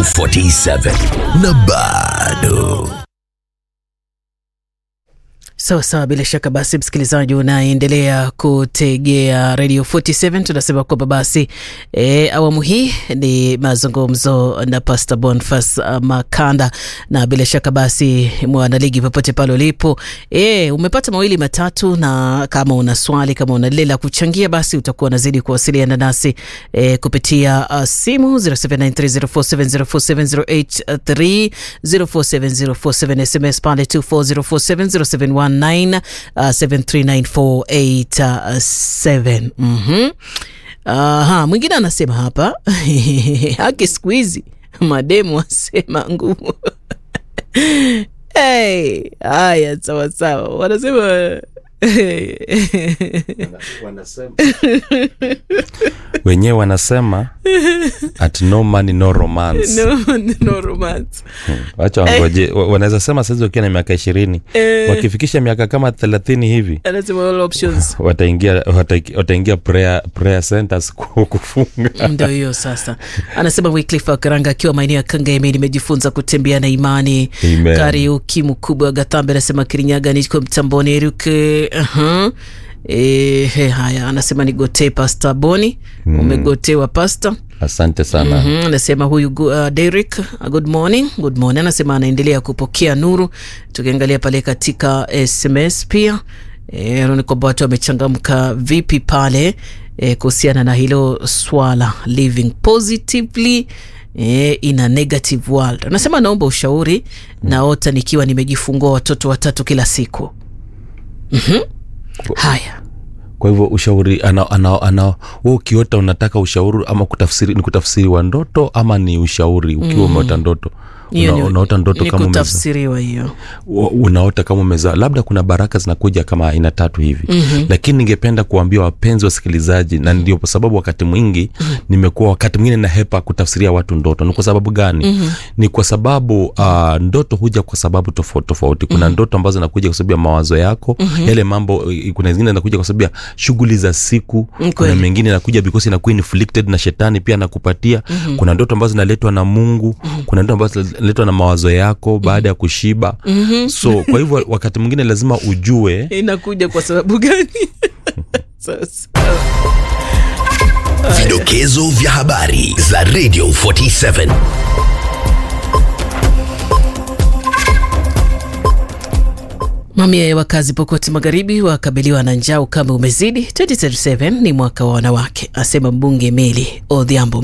47 na bado Sawa sawa, bila shaka basi, msikilizaji unaendelea kutegea Radio 47. Tunasema kwamba basi e, awamu hii ni mazungumzo na Pastor Boniface uh, Makanda, na bila shaka basi mwanaligi, popote pale ulipo, e, umepata mawili matatu, na kama una swali, kama una lile la kuchangia, basi utakuwa unazidi kuwasiliana nasi e, kupitia uh, simu 079304704708 047047 SMS pale 24047 0719 uh, 7394887. Mhm. Aha, mwingine anasema hapa haki siku hizi mademu wasema ngumu. Hey, haya sawa sawa, wanasema wenyewe wanasema at no money no romance no, no romance. wacha wangoje wa- wanaweza sema saizi wakiwa na miaka ishirini Eh. wakifikisha miaka kama thelathini hivi Anasema all options wataingia wata- wataingia prayer, prayer centers ku- kufunga ndio hiyo sasa. Anasema Wycliffe wa Karanga akiwa maeneo ya Kangemi, nimejifunza kutembea na imani. Amen. Kariuki mkubwa wa Gatambe anasema Kirinyaga niko mtamboni Eruke. uh-huh. E, he, haya anasema nigotee pasta Boni. Umegotewa pasta. asante sana Mhm, anasema huyu gu- uh, Derek uh, good morning, good morning. Anasema anaendelea kupokea nuru. Tukiangalia pale katika SMS pia e, ni kwamba watu wamechangamka vipi pale e, kuhusiana na hilo swala living positively e, in a negative world. Anasema naomba ushauri, naota nikiwa nimejifungua watoto watatu kila siku. Mhm. Haya kwa hivyo ushauri ana, ana, ana, we ukiota unataka ushauri ama kutafsiri ni kutafsiri wa ndoto ama ni ushauri ukiwa umeota ndoto hiyo Una, ni- unaota ndoto ni kama umeza, kutafsiriwa hiyo. u- unaota kama umezaa labda kuna baraka zinakuja kama aina tatu hivi mm-hmm. lakini ningependa kuambia wapenzi wasikilizaji na ndio kwa sababu wakati mwingi mm-hmm. nimekuwa wakati mwingine nahepa kutafsiria watu ndoto ni kwa sababu gani mm-hmm. ni kwa sababu uh, ndoto huja kwa sababu tofauti tofauti kuna mm-hmm. ndoto ambazo zinakuja kwa sababu ya mawazo yako mm-hmm. yale mambo eh, kuna zingine zinakuja kwa sababu ya shughuli za siku kuna kweli. mengine inakuja because inakuwa inflicted na shetani pia anakupatia mm-hmm. kuna ndoto ambazo zinaletwa na mungu mm-hmm. kuna ndoto ambazo zinaletwa na mawazo yako baada ya kushiba mm-hmm. so kwa hivyo wakati mwingine lazima ujue inakuja kwa sababu gani? Sasa vidokezo vya habari za Radio 47 Mamia ya wakazi Pokoti Magharibi wakabiliwa na njaa, ukame umezidi. 2037 ni mwaka wa wanawake, asema mbunge Meli Odhiambo.